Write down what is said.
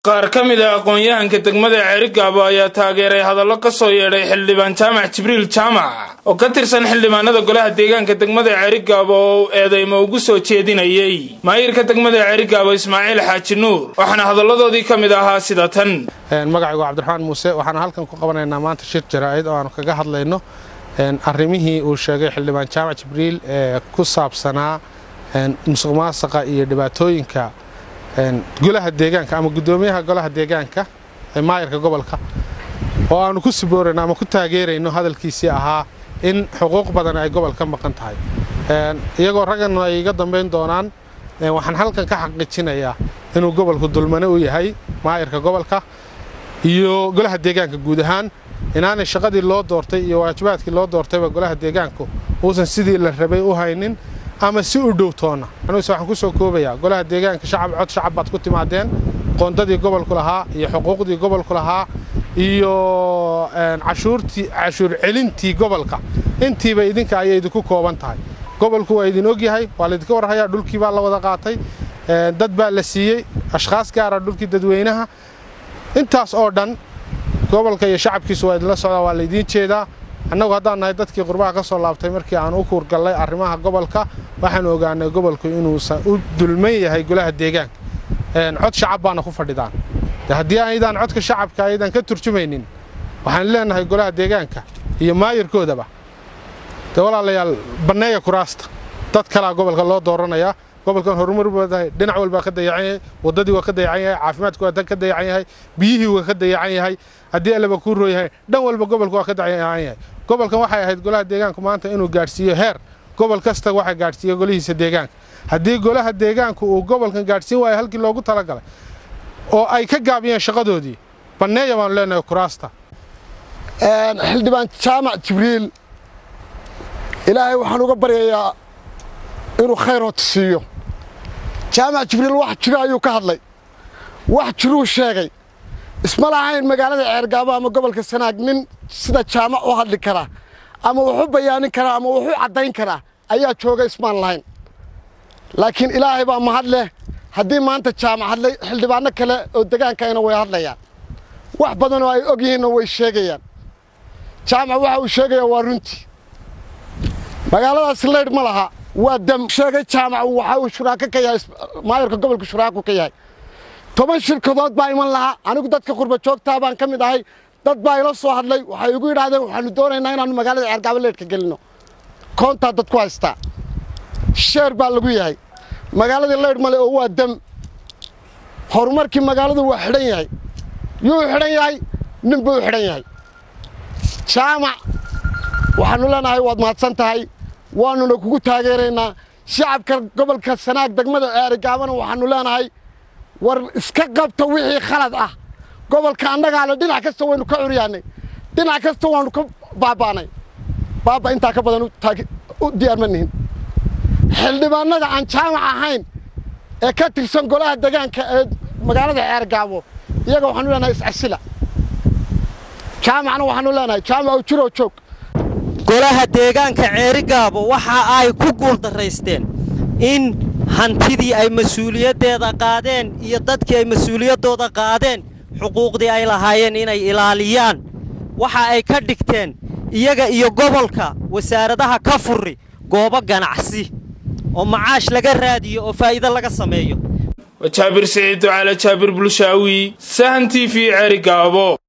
qaar ka mid a aqoon-yahanka degmada ceerigaabo ayaa taageeray hadallo ka soo yeedhay xildhibaan jaamac jibriil jaamac oo ka tirsan xildhibaanada golaha deegaanka degmada ceerigaabo oo uu eedeymo ugu soo jeedinayey maayirka degmada ceerigaabo ismaaciil xaaji nuur waxaana hadalladoodii ka mid ahaa sida tan magacaygu cabdiraxmaan muuse waxaanu halkan ku qabanaynaa maanta shir jaraa'id oo aanu kaga hadlayno arrimihii uu sheegay xildhibaan jaamac jibriil ee ku saabsanaa musuq maasaqa iyo dhibaatooyinka golaha deegaanka ama guddoomiyaha golaha deegaanka ee maayirka gobolka oo aanu ku siboorayno ama ku taageerayno hadalkiisii ahaa in xuquuq badan ay gobol ka maqan tahay iyagoo raggan ay iga dambayn doonaan waxaan halkan ka xaqiijinayaa inuu gobolku dulmane u yahay maayirka gobolka iyo golaha deegaanka guud ahaan inaanay shaqadii loo doortay iyo waajibaadkii loo doortayba golaha deegaanku uusan sidii la rabay u haynin ama si u dhow toonna anuuse waxaan ku soo koobayaa golaha deegaanka shacab cod shacab baad ku timaadeen qoondadii gobolku lahaa iyo xuquuqdii gobolku lahaa iyo cashuurtii cashuur celintii gobolka intiiba idinka ayay idinku kooban tahay gobolku waa idin ogyahay waa laydinka warhayaa dhulkii baa la wada qaatay dad baa la siiyey ashkhaas gaara dhulkii dadweynaha intaas oo dhan gobolka iyo shacabkiisu waa idinla socdaa waa laydiin jeedaa annagu haddaan nahay dadkii qurbaha ka soo laabtay markii aan u kuurgallay arrimaha gobolka waxaan ogaanay gobolku inuusan u dulman yahay golaha deegaanka cod shacab baana ku fadhidaan haddii aydaan codka shacabka aydan ka turjumaynin waxaan leenahay golaha deegaanka iyo maayirkoodaba de walaalayaal banneeya kuraasta dad kalaa gobolka loo dooranayaa gobolkan horumar baadahay dhinac walbaa ka dayacan yahay waddadii waa ka dayacan yahay caafimaadku waa ka dayacan yahay biyihii waa ka dayacan yahay haddii allaba kuu roo yahay dhan walba gobolka waa ka dayacan yahay gobolkan waxay ahayd golaha deegaanku maanta inuu gaadhsiiyo heer gobol kasta waxa gaadhsiiya golihiisa deegaanka haddii golaha deegaanku uu gobolkan gaadhsiin waayo halkii loogu talagalay oo ay ka gaabiyeen shaqadoodii banneeya baanu leenahay kuraasta xildhibaan jaamac jibriil ilaahay waxaan uga baryayaa inuu khayr hoota siiyo jaamac jibriil wax jiro ayuu ka hadlay wax jiruu sheegay isma lahayn magaalada ceergaabo ama gobolka sanaag nin sida jaamac u hadli karaa ama wuxu bayaanin karaa ama wuxu caddayn karaa ayaa jooga ismaan lahayn laakiin ilaahay baa mahad leh haddii maanta jaamac hadlay xildhibaanno kale oo degaankayna way hadlayaan wax badanoo ay og yihiinna way sheegayaan jaamac waxa uu sheegayaa waa runtii magaaladaasi laydh ma laha waa dam sheegay jaamac waxa uu shuraako ka yahay maayarka gobolka shuraako ka yahay toban shirkadood baa iman lahaa anigu dadka qurba joogtaa baan ka mid ahay dad baa ila soo hadlay waxay igu yidhaahdeen waxaanu doonaynaa inaannu magaalada ceergaabo leedhka gelinno koontaa dad ku haystaa sheer baa lagu yahay magaaladii laydh male oo waa dam horumarkii magaaladu waa xidhan yahay yuu xidhan yahay nin buu xidhan yahay jaamac waxaannu leenahay waad mahadsan tahay waannuna kugu taageeraynaa shacabka gobolka sanaag degmada ceerigaabana waxaannu leenahay war iska qabta wixii khalad ah gobolka annagaale dhinac kasta waynu ka curyaannay dhinac kasta waannu ka baaba'nay baaba intaa ka badan u diyaarma nihin xildhibaannada aan jaamac ahayn ee ka tirsan golaha degaanka ee magaalada ceergaabo iyaga waxaanu leenahay iscasila jaamacna waxaanu leenahay jaamac jiroo joog golaha deegaanka ceerigaabo waxa ay ku guuldarraysteen in hantidii ay mas-uuliyaddeeda qaadeen iyo dadkii ay mas-uuliyaddooda qaadeen xuquuqdii ay lahaayeen inay ilaaliyaan waxa ay ka dhigteen iyaga iyo gobolka wasaaradaha ka furri goobo ganacsi oo macaash laga raadiyo oo faa'iido laga sameeyo waa jaabir siciid ducaale jaabir bulshaawi sahan t v ceerigaabo